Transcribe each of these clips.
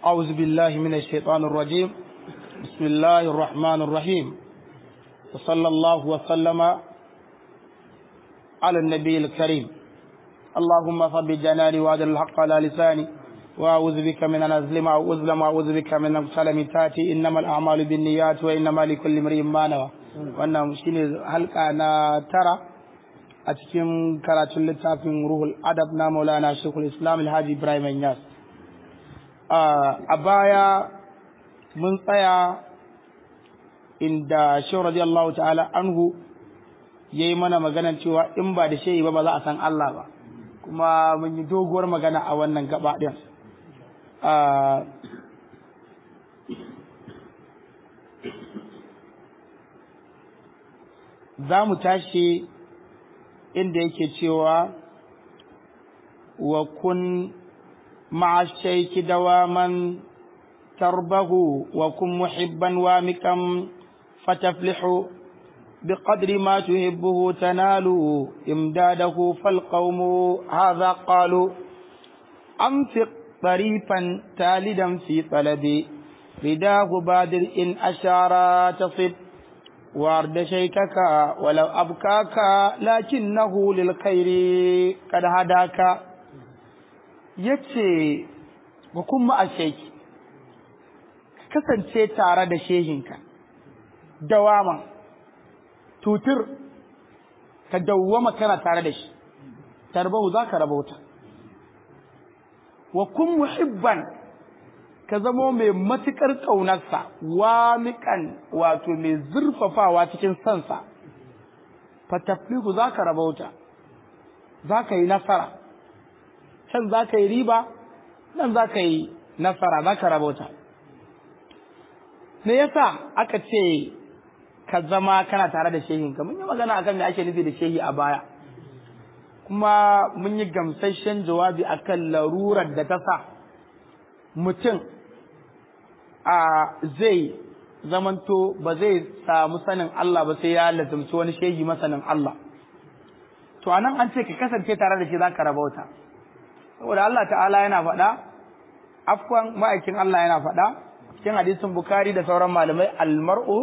أعوذ بالله من الشيطان الرجيم بسم الله الرحمن الرحيم وصلى الله وسلم على النبي الكريم اللهم صب جناني وأجل الحق على لساني وأعوذ بك من أن أظلم أو أظلم وأعوذ بك من أن أغتال من تاتي إنما الأعمال بالنيات وإنما لكل امرئ ما نوى wannan shine halka na tara a cikin karatun littafin ruhul adab na maulana shekul islam alhaji ibrahim yas a baya mun tsaya inda shehu radiyallahu ta'ala anhu ya yi mana maganan cewa in ba da shehi ba ba za a san Allah ba kuma mun yi doguwar magana a wannan gaba ɗin za mu tashi inda yake cewa wa kun ma'a shaiki dawaman tarbahu wa kun muhibban wa mikam fataflihu بقدر ما تحبه تنال إمداده فالقوم هذا قالوا أنفق طريفا تالدا في طلب رداه بادر إن أشار تصب وارد شيكك ولو أبكاك لكنه للخير قد هداك yace ba kuma a sheki kasance tare da shehinka dawama tutur ka dawwama kana tare da shi tarbahu za ka rabauta wa kun muhibban ka zamo mai matuƙar ƙaunarsa wamiƙan wato mai zurfafawa cikin sansa fataflihu za ka rabauta za ka yi nasara can za ka yi riba nan za ka yi nasara za ka rabauta me yasa aka ce ka zama kana tare da shehinka mun yi magana akan me ake nufi da shehi a baya kuma mun yi gamsasshen jawabi akan larurar da ta sa mutum a zai zamanto ba zai samu sanin Allah ba sai ya lazumci wani shehi masanin Allah to anan an ce ka kasance tare da shi za ka rabauta saboda Allah ta'ala yana faɗa afwan ma'aikin Allah yana faɗa cikin hadisin Bukhari da sauran malamai almar'u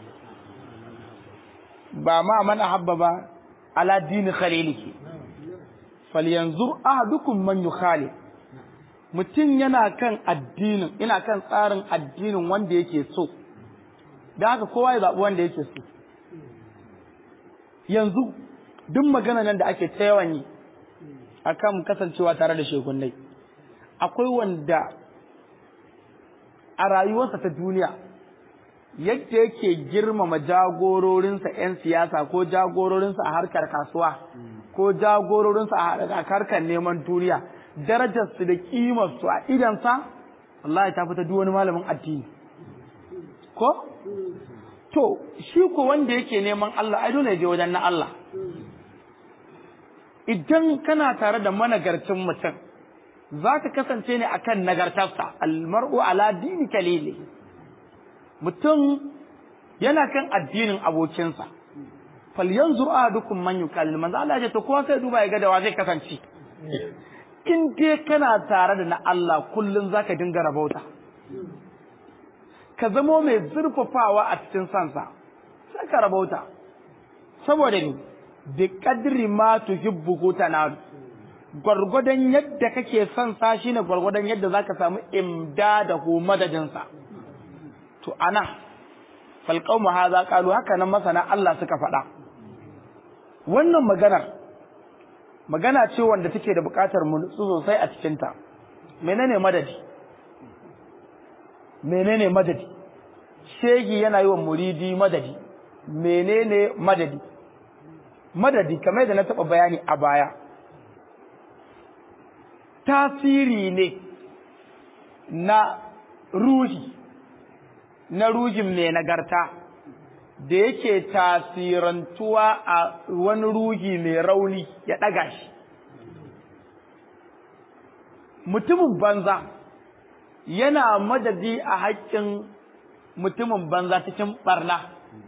ba ma man ahabba ba ala dini khalilihi falyanzur ahadukum man yukhali mutum yana kan addinin ina kan tsarin addinin wanda yake so da haka kowa ya zaɓi wanda yake so yanzu duk magana nan da ake ta yawan yi akan kasancewa tare da shekunai akwai wanda a rayuwarsa ta duniya yadda yake girmama jagororinsa 'yan siyasa ko jagororinsa a harkar kasuwa ko jagororinsa a harkar neman duniya darajarsu da kimarsu a idansa Allah ta fita duk wani malamin addini ko to shi ko wanda yake neman Allah ai dole ya je wajen na Allah idan kana tare da managarcin mutum za ka kasance ne akan nagartarsa almar'u ala dini kalili mutum yana kan addinin abokinsa fal yanzur ahadukum man yukallil manzo Allah ya ce to kowa sai duba ya ga da wa zai kasance in dai kana tare da na Allah kullun zaka dinga rabauta ka zamo mai zurfafawa a cikin sansa sai ka rabauta saboda ni bi qadri ma tuhibbu tanadu gwargwadon yadda kake son sa shine gwargwadon yadda zaka samu imdadahu madadinsa to ana falqaumu hadha qalu haka nan masana Allah suka faɗa wannan maganar magana ce wanda take da buƙatar mu nutsu sosai a cikin ta menene madadi menene madadi shegi yana yi wa muridi madadi menene madadi madadi kamar da na taɓa bayani a baya tasiri ne na ruhi na ruhin mai nagarta da yake tasirantuwa a wani ruhi mai rauni ya ɗaga shi mutumin banza yana madadi a haƙƙin mutumin banza cikin ɓarna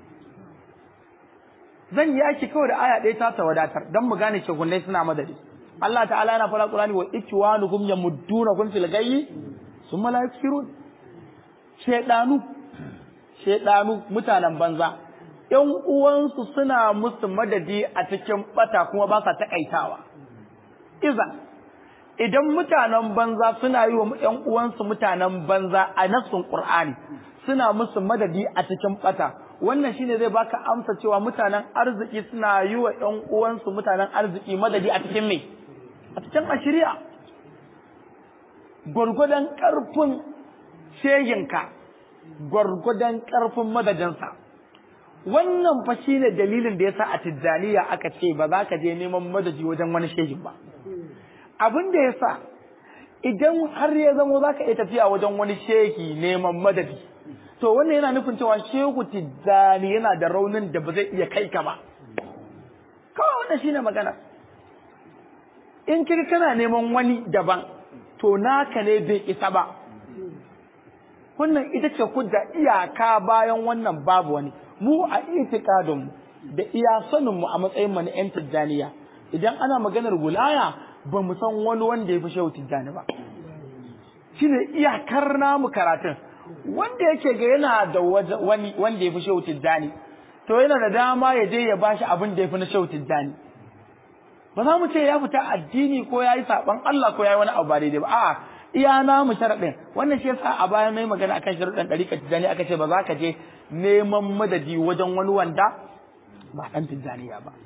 zan yi aiki kawai da aya ɗaya ta wadatar don mu gane shehunai suna madadi Allah ta'ala yana fara Qur'ani wa ikwanukum yamuddunakum fil ghayyi sun mala'ikirun shedanu shedanu mutanen banza ƴan uwansu suna musu madadi a cikin bata kuma ba sa takaitawa iza idan mutanen banza suna yi wa ƴan uwansu mutanen banza a nassun qur'ani suna musu madadi a cikin bata wannan shine zai baka amsa cewa mutanen arziki suna yi wa ƴan uwansu mutanen arziki madadi a cikin me a cikin ashiriya gwargwadon ƙarfin shehinka gwargwadon ƙarfin madadinsa wannan fa shine dalilin da yasa a tijjaniya aka ce ba za ka je neman madadi wajen wani shehin ba abin da yasa idan har ya zamo za ka iya tafiya wajen wani shehi neman madadi to wannan yana nufin cewa shehu tijjani yana da raunin da ba zai iya kai ka ba kawai wannan shine magana in kika kana neman wani daban to naka ne bai isa ba wannan ita ce hujja iyaka bayan wannan babu wani mu a itikadin da iya sanin mu a matsayin mu na yan tijjaniya idan ana maganar wilaya ba mu san wani wanda ya fi shehu tijjani ba shine iyakar namu karatun wanda yake ga yana da wani wanda ya fi shehu tijjani to yana da dama ya je ya bashi abin da ya fi na shehu tijjani ba za mu ce ya fita addini ko ya yi saɓon Allah ko ya yi wani abu ba daidai ba a'a iya na mu sharaɗin wannan shi yasa a bayan mai magana akan sharuɗin ɗariƙa tijjani aka ce ba za ka je neman madadi wajen wani wanda ba ɗan tijjaniya ba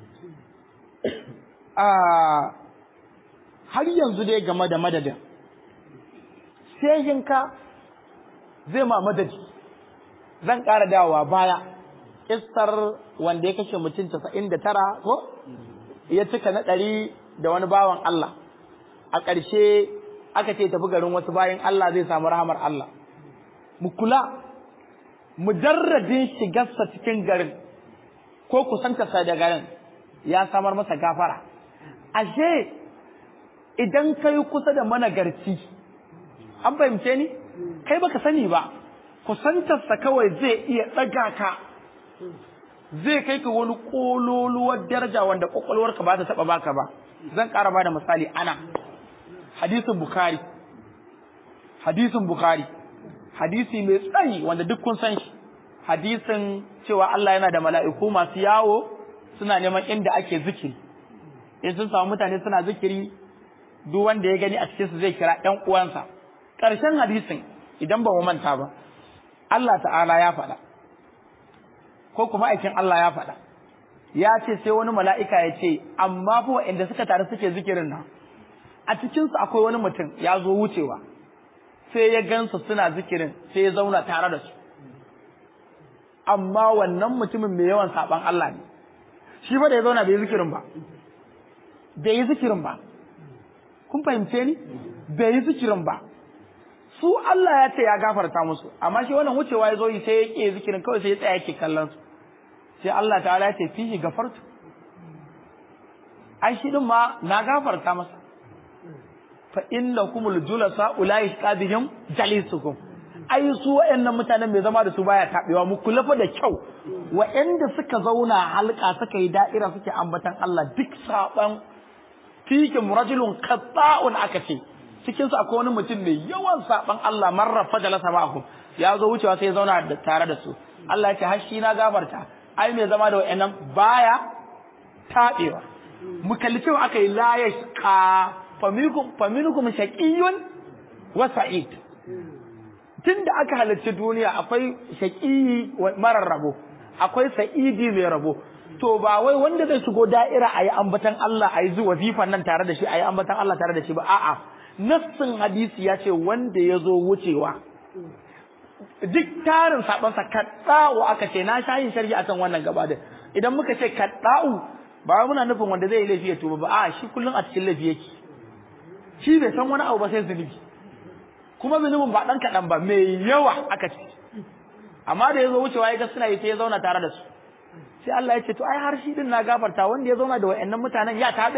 har yanzu dai game da madadin shehinka zai ma madadi zan ƙara dawowa baya kissar wanda ya kashe mutum casa'in da tara ko ya cika na ɗari da wani bawan Allah a ƙarshe aka ce tafi garin wasu bayan Allah zai samu rahamar Allah mu kula mujarradin shigarsa cikin garin ko kusantarsa da garin ya samar masa gafara ashe idan kai kusa da managarci an fahimce ni kai baka sani ba kusantarsa kawai zai iya ɗaga ka zai kai ka wani kololuwar daraja wanda kwakwalwarka ba ta taba baka ba zan ƙara ba da misali ana hadisin bukhari hadisin bukhari hadisi mai tsayi wanda duk kun san shi hadisin cewa Allah yana da mala'iku masu yawo suna neman inda ake zikiri in sun samu mutane suna zikiri duk wanda ya gani a cikin su zai kira ɗan uwansa ƙarshen hadisin idan ba mu manta ba Allah ta'ala ya faɗa ko kuma aikin Allah ya faɗa ya ce sai wani mala'ika ya ce amma fa waɗanda suka taru suke zikirin nan a cikinsu akwai wani mutum ya zo wucewa sai ya gansu suna zikirin sai ya zauna tare da su amma wannan mutumin mai yawan saɓan Allah ne shi ba da ya zauna bai yi zikirin ba bai yi zikirin ba kun fahimce ni bai yi zikirin ba su Allah ya ce ya gafarta musu amma shi wannan wucewa ya zo yi sai ya ƙi zikirin kawai sai ya tsaya yake kallon su sai Allah ta'ala ya ce fihi gafartu ai shi din ma na gafarta masa fa innakumul julasa ulai qadihim jalisukum ai su wayannan mutanen mai zama da su baya tabewa mu kula fa da kyau wayanda suka zauna halka suka yi da'ira suke ambatan Allah duk saban fikin rajulun qatta'un aka ce cikin su akwai wani mutum mai yawan saban Allah marra fajalasa ma'akum ya zo wucewa sai ya zauna tare da su Allah ya ce har shi na gafarta ai mai zama da wayannan baya tabewa mu kalli cewa aka yi la yashqa faminukum faminukum shaqiyyun wa sa'id tunda aka halarci duniya akwai shaqiyi marar rabo akwai sa'idi mai rabo to ba wai wanda zai shigo da'ira ayi ambatan Allah ayi zuwa wazifan nan tare da shi ayi ambatan Allah tare da shi ba a'a nassin hadisi ya ce wanda ya zo wucewa duk tarin sabansa kadda'u aka ce na shayin sharhi akan wannan gaba da idan muka ce kadda'u ba muna nufin wanda zai yi laifi ya tuba ba a shi kullum a cikin laifi yake shi bai san wani abu ba sai zunubi kuma zunubin ba dan kaɗan ba mai yawa aka ce amma da ya zo wucewa ya ga suna yi sai ya zauna tare da su sai Allah ya ce to ai har shi din na gafarta wanda ya zauna da wayannan mutanen ya tabe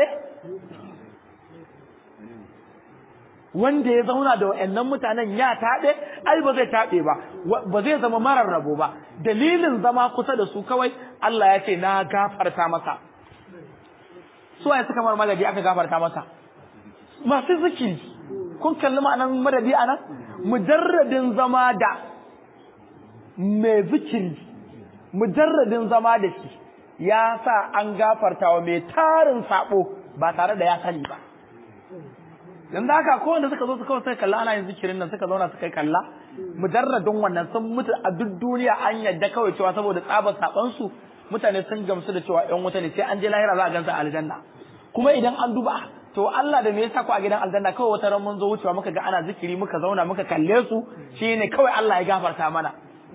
wanda ya zauna da wayannan mutanen ya tabe ai ba zai tabe ba ba zai zama marar rabo ba dalilin zama kusa da su kawai Allah ya ce na gafarta masa su waye suka mar magadi aka gafarta masa masu zikiri kun kalli ma'anan madadi anan mujarradin zama da mai zikiri mujarradin zama da shi ya sa an gafarta wa mai tarin sabo ba tare da ya sani ba yanzu haka ko wanda suka zo su kawai suka kalla ana yin zikirin nan suka zauna suka kalla mujarradin wannan sun mutu a duk duniya an yadda kawai cewa saboda tsabar saban su mutane sun gamsu da cewa yan wuta ne sai an je lahira za a gansa a aljanna kuma idan an duba to Allah da me yasa ku a gidan aljanna kawai wata ran mun zo wucewa muka ga ana zikiri muka zauna muka kalle su shine kawai Allah ya gafarta mana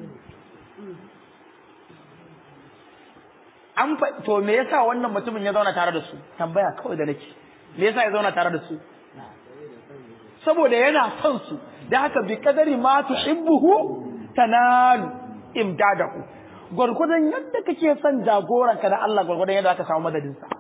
an to me yasa wannan mutumin ya zauna tare da su tambaya kawai da nake me yasa ya zauna tare da su saboda yana son su da haka bi kadari ma tuhibbuhu tanalu imdadahu gurgudan yadda kake son jagoranka da Allah gurgudan yadda aka samu madadin sa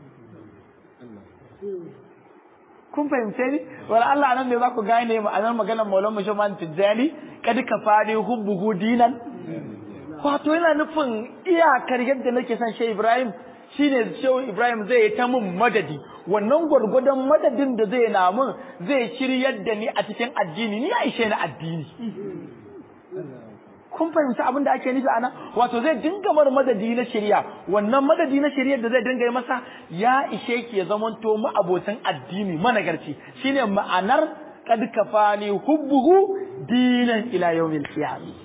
kun fahimce ni wala Allah nan ne za ku gane ma'anar maganar Maulana Muhammad Tijjani kad kafani hubbuhu dinan wato yana nufin iyakar yadda nake son Shehu Ibrahim shine Shehu Ibrahim zai yi ta mun madadi wannan gwargwadon madadin da zai na mun zai shiryar da ni a cikin addini ni aishe na addini kun fahimci abin da ake nufi ana wato zai dinga mar madadi na shirya wannan madadi na shiryar da zai dinga yi masa ya ishe ki ya zamanto mu abotan addini managarci shine ma'anar kad kafani hubbuhu dinan ila yawmil qiyamah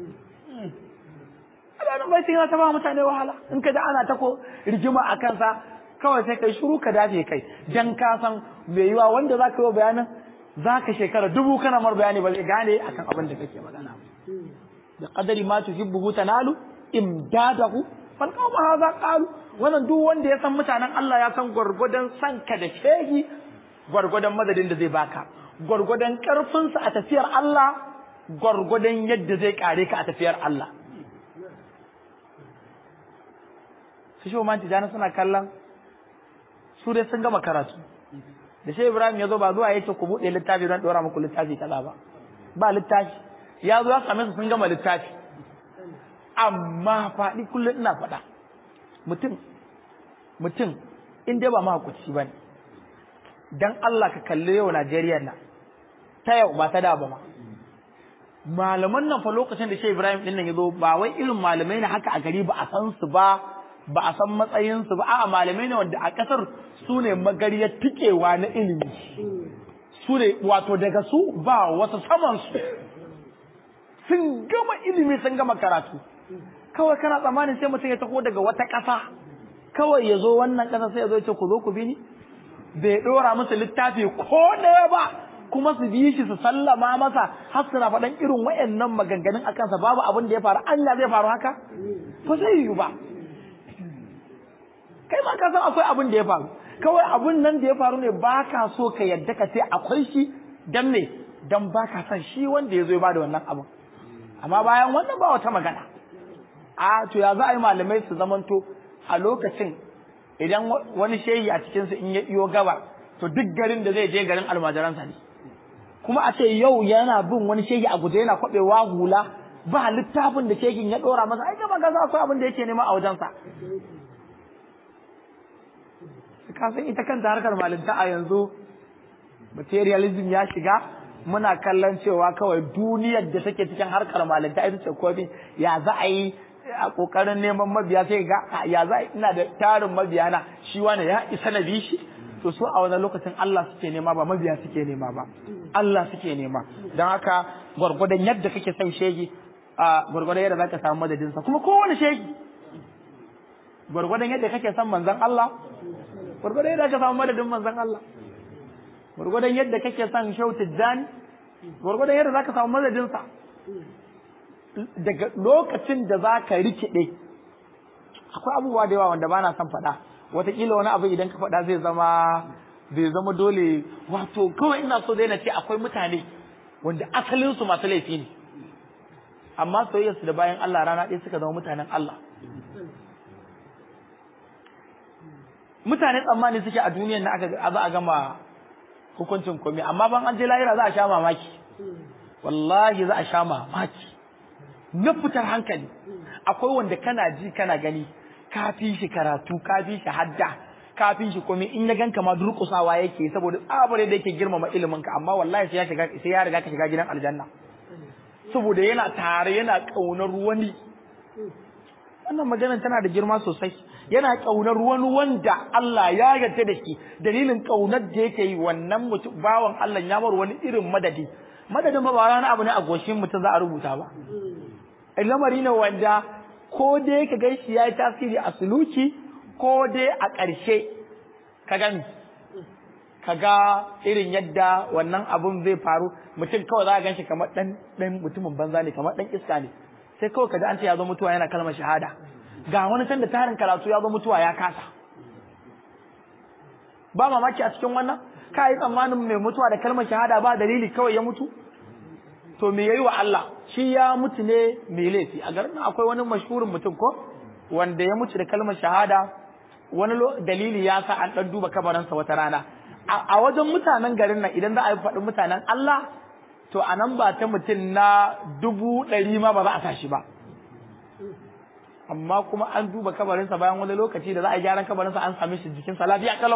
ana bai sai ta ba mutane wahala in ka da ana ta ko rigima a kansa kawai sai kai shiru ka dafe kai dan ka san mai yiwa wanda zaka yi bayanin zaka shekara dubu kana mar bayani ba zai gane akan abin da kake magana da qadari ma tuhibbu tanalu imdadahu fal qawma hadha qalu wannan duk wanda ya san mutanen Allah ya san gwargwadon sanka da shehi gwargwadon madadin da zai baka gwargwadon karfinsa a tafiyar Allah gwargwadon yadda zai kare ka a tafiyar Allah su shi manti jana suna kallon su dai sun gama karatu da shi Ibrahim ya zo ba zuwa yace ku buɗe littafi don ɗora muku littafi kaza ba ba littafi ya zo ya same su sun gama littafi amma faɗi kullum ina faɗa mutum mutum in dai ba mahakuci ba ne dan Allah ka kalli yau Najeriya na ta yau ba ta da ba ma malaman nan fa lokacin da Shehu Ibrahim din nan ya zo ba wai irin malamai ne haka a gari ba a san su ba ba a san matsayinsu ba a'a malamai ne wanda a ƙasar su ne magariyar tikewa na ilimi su ne wato daga su ba wasu saman su sun gama ilimi sun gama karatu kawai kana tsammanin sai mutum ya taho daga wata ƙasa kawai ya zo wannan ƙasa sai ya zo ya ce ku zo ku bi ni bai ɗora musu littafi ko ɗaya ba kuma su bi shi su sallama masa har suna faɗan irin wayannan maganganun a kansa babu abin da ya faru anya zai faru haka ba zai yiwu ba kai ma ka san akwai abin da ya faru kawai abin nan da ya faru ne ba ka so ka yadda ka ce akwai shi dan me dan ba ka san shi wanda ya zo ya bada wannan abin amma bayan wannan ba wata magana a to ya za a yi malamai su zamanto a lokacin idan wani shehi a cikinsu in ya iyo gaba to duk garin da zai je garin almajiransa ne kuma a ce yau yana bin wani shehi a guje yana kwaɓewa hula ba littafin da shehin ya ɗora masa ai gaba gaza akwai abin da yake nema a wajensa ka san ita kanta harkar malinta a yanzu materialism ya shiga muna kallon cewa kawai duniyar da take cikin harkar malinta ita ce komai ya za a yi a kokarin neman mabiya sai ga ya za a ina da tarin mabiya na shi wani ya isa na bi shi to su a wani lokacin Allah suke nema ba mabiya suke nema ba Allah suke nema don haka gwargwadon yadda kake son shegi a gwargwadon yadda zaka samu madadinsa kuma kowane shegi gwargwadon yadda kake son manzon Allah gwargwadon yadda ka samu madadin manzon Allah gwargwadon yadda kake son shau tijjani gwargwadon yadda zaka samu madadinsa daga lokacin da za ka rikide akwai abubuwa da yawa wanda ba na son faɗa wataƙila wani abu idan ka faɗa zai zama zai zama dole wato kawai ina so dai na ce akwai mutane wanda asalinsu masu laifi ne amma soyayyarsu da bayan Allah rana ɗaya suka zama mutanen Allah mutane tsammani suke a duniyar na aka za a gama hukuncin komai amma ban an je lahira za a sha mamaki wallahi za a sha mamaki na fitar hankali akwai wanda kana ji kana gani ka fi shi karatu ka fi shi hadda ka kafin shi komai in ya ganka ma durƙusawa yake saboda tsabare da yake girmama ilimin ka amma wallahi sai ya shiga sai ya riga ka shiga gidan aljanna saboda yana tare yana kaunar wani wannan maganar tana da girma sosai yana kaunar wani wanda Allah ya yarda da shi dalilin kaunar da yake yi wannan mutum bawan Allah ya bar wani irin madadi madadin ba ba wani abu ne a goshin mutum za a rubuta ba lamari ne wanda ko dai ka gan shi ya yi tasiri a suluki ko dai a ƙarshe ka gani ka ga irin yadda wannan abun zai faru mutum kawai za a gan shi kamar ɗan ɗan mutumin banza ne kamar ɗan iska ne sai kawai ka ji an ce ya zo mutuwa yana kalmar shahada ga wani can da tarin karatu ya zo mutuwa ya kasa ba mamaki a cikin wannan ka yi tsammanin mai mutuwa da kalmar shahada ba dalili kawai ya mutu to me yayi wa Allah shi ya mutu ne mai laifi a garin akwai wani mashhurin mutum ko wanda ya mutu da kalmar shahada wani dalili ya sa an dan duba kabarinsa wata rana a wajen mutanen garin nan idan za a yi faɗin mutanen Allah to a nan ba ta mutum na dubu ɗari ma ba za a tashi ba amma kuma an duba kabarinsa bayan wani lokaci da za a yi gyaran kabarinsa an sami shi jikinsa lafiya kalau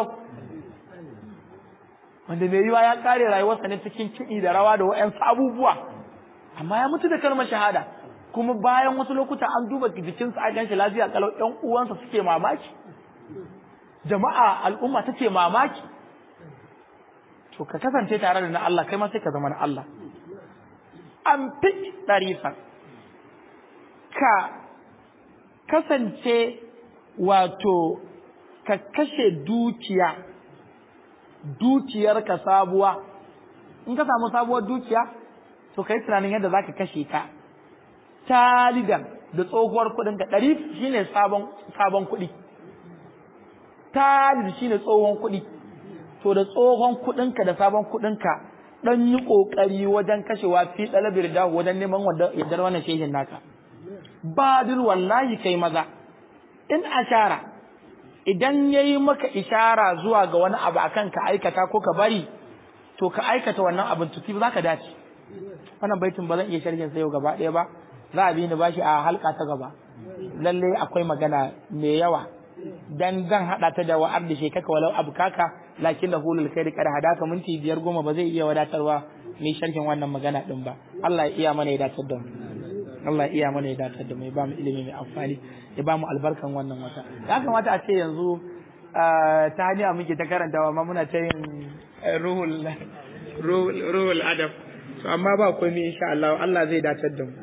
wanda mai yiwa ya kare rayuwarsa ne cikin kiɗi da rawa da wa'yansu abubuwa amma ya mutu da kalmar shahada kuma bayan wasu lokuta an duba jikinsa a ganshi lafiya kalau ƴan uwansa suke mamaki jama'a al'umma take mamaki to ka kasance tare da na Allah kai ma sai ka zama na Allah an fi ɗarifa ka kasance wato ka kashe dukiya dukiyarka sabuwa in ka samu sabuwar dukiya to kai tunanin yadda zaka kashe ta talidan da tsohuwar kuɗin ka ɗari shine sabon sabon kuɗi talid shine tsohon kuɗi to da tsohon kuɗin ka da sabon kuɗin ka dan yi kokari wajen kashewa fi dalabir da wajen neman wanda yaddar wannan shehin naka badir wallahi kai maza in ashara idan yayi maka ishara zuwa ga wani abu akan ka aikata ko ka bari to ka aikata wannan abin tuki ba ka dace wannan baitin ba zan iya sharhin sa yau gaba ɗaya ba za a bi ni bashi a halka ta gaba lalle akwai magana mai yawa dan zan hada ta da wa'ar da shekaka walau abu kaka lakin da hulul khairi kada hadaka minti biyar goma ba zai iya wadatarwa mai sharhin wannan magana din ba Allah ya iya mana ya datar da mu Allah ya iya mana ya datar da mu ya ba mu ilimi mai amfani ya ba mu albarkan wannan wata ya kamata a ce yanzu ta hanya muke ta karantawa amma muna ta yin ruhul ruhul adab to amma ba komai insha Allah Allah zai datar da mu